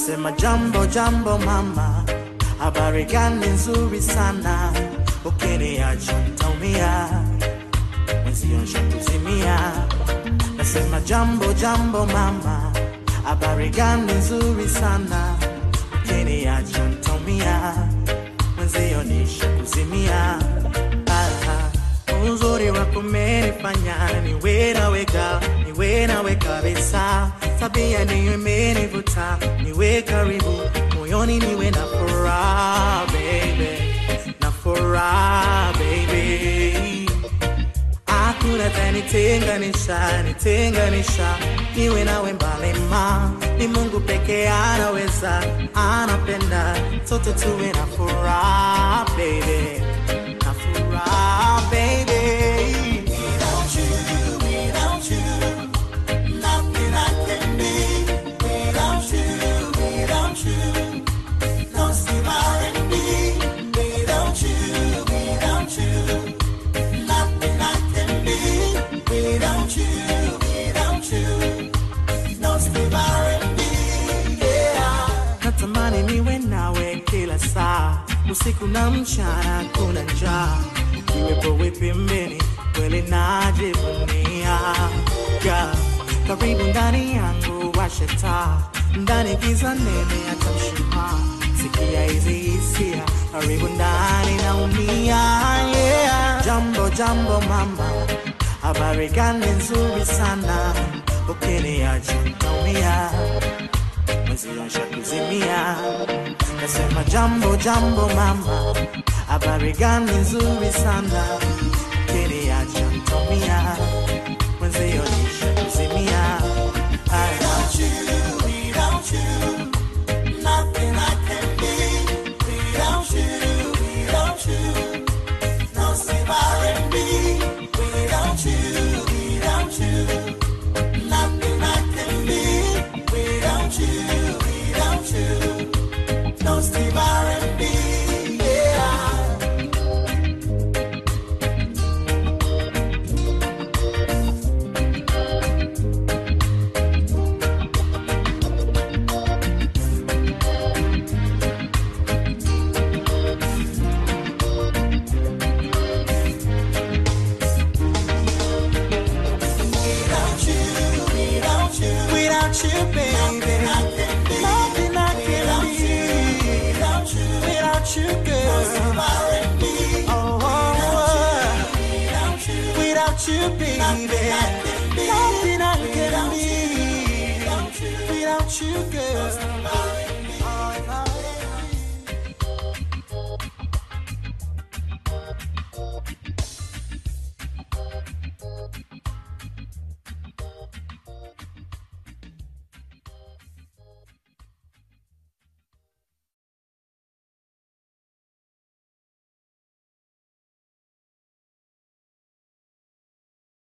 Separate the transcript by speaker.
Speaker 1: Nasema jambo jambo mama, habari gani nzuri sana, ukiniacha nitaumia, mwenzio shakuzimia. Nasema jambo jambo mama, habari gani nzuri sana, ukiniacha nitaumia, mwenzio nishakuzimia. Aha, uzuri wako umenifanya niwe naweka niwe nawe kabisa, tabia niyo imenivuta niwe karibu moyoni, niwe na furaha baby, na furaha baby hakuna tanitenganisha nitenganisha niwe nawe mbali ma ni mungu peke anaweza anapenda sote tuwe na furaha baby na furaha baby Without you, without you, nothing I can be. Without you, without you, no Steve R&B. Without you, without you, nothing I can be without you, without you. No Steve R&B, yeah. Natamani niwe nawe kila saa, usiku na mchana, kuna njaa. Ukiwepo wewe pembeni, kweli najivunia. Yeah. Karibu ndani yangu, washe taa, ndani giza nene, hata mshumaa. Sikia hizi hisia, karibu ndani naumia, yeah. Jambo jambo mama, habari gani nzuri sana, ukiniacha nitaumia, mwenzio nishakuzimia. Nasema jambo jambo mama, habari gani nzuri sana, ukiniacha nitaumia, mwenzio nishakuzimia. Without you, without you, nothing I can be. Without you, without you, no Steve R&B. Without you, without you, nothing I can be. Without you, without you, no Steve R&B. Yeah. Without you, without you, without you, baby, nothing I can be. Without you, without you, girl, oh, oh, oh. without you, baby, nothing I can be. Without you, girl.